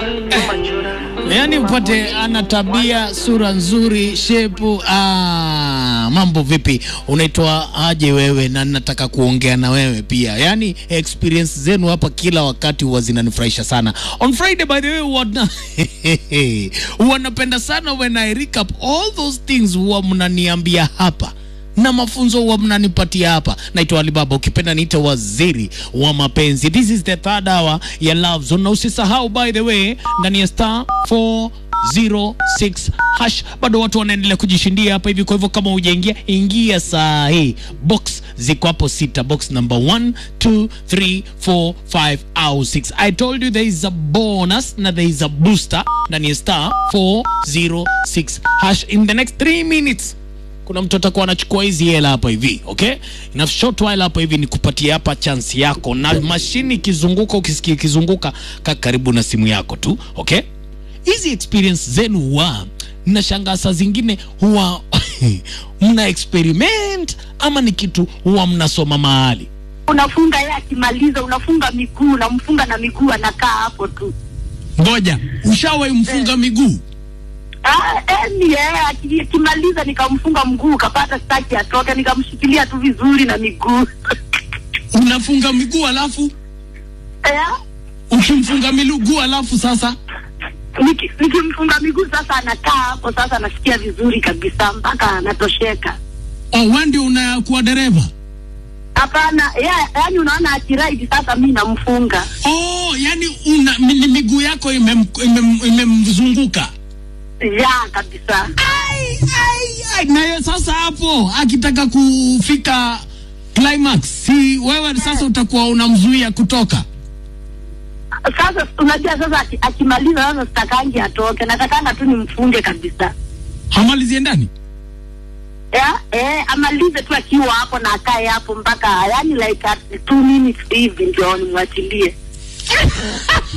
yaani upate ana tabia, sura nzuri, shepu. Ah, mambo vipi? Unaitwa aje wewe? Na nataka kuongea na wewe pia. Yaani experience zenu hapa kila wakati huwa zinanifurahisha sana. On Friday by the way wana wanapenda sana when I recap all those things huwa mnaniambia hapa na mafunzo huwa mnanipatia hapa. Naitwa Alibaba, ukipenda niite waziri wa mapenzi. This is the third hour ya Love Zone, na usisahau by the way, ndani ya star 406 hash bado watu wanaendelea kujishindia hapa hivi. Kwa hivyo kama hujaingia, ingia saa hii. Box ziko hapo sita, box number 1 2 3 4 5 au 6. I told you there is a bonus na there is a booster ndani ya star 406 hash in the next 3 minutes kuna mtu atakuwa anachukua hizi hela hapa hivi okay ina short while hapa hivi ni kupatia hapa chance yako na mashini ikizunguka ukisikia ikizunguka ka karibu na simu yako tu okay hizi experience zenu huwa nashangaa saa zingine huwa mna experiment ama ni kitu huwa mnasoma mahali unafunga yeye akimaliza unafunga miguu unamfunga na miguu anakaa hapo tu ngoja ushawahi mfunga miguu Ah, eni yeye aki- akimaliza nikamfunga mguu kapata staki atoke nikamshikilia tu vizuri na miguu unafunga miguu alafu Eh, ukimfunga miguu alafu sasa niki- nikimfunga miguu sasa anakaa hapo sasa anasikia vizuri kabisa mpaka anatosheka oh, wewe ndio unakuwa dereva hapana yeah, yani unaona akiraidi sasa mi namfunga Oh, yani una, mi- ni miguu yako imem- imem- imemzunguka ya kabisa Ai, ai, ai. na yeye sasa hapo akitaka kufika climax si wewe sasa utakuwa unamzuia kutoka sasa unajua sasa aki- akimaliza sasa sitakangi atoke natakanga tu nimfunge kabisa hamalizie ndani yeah, eh, amalize tu akiwa hapo na akae hapo mpaka yani like at two minutes hivi ndio nimwachilie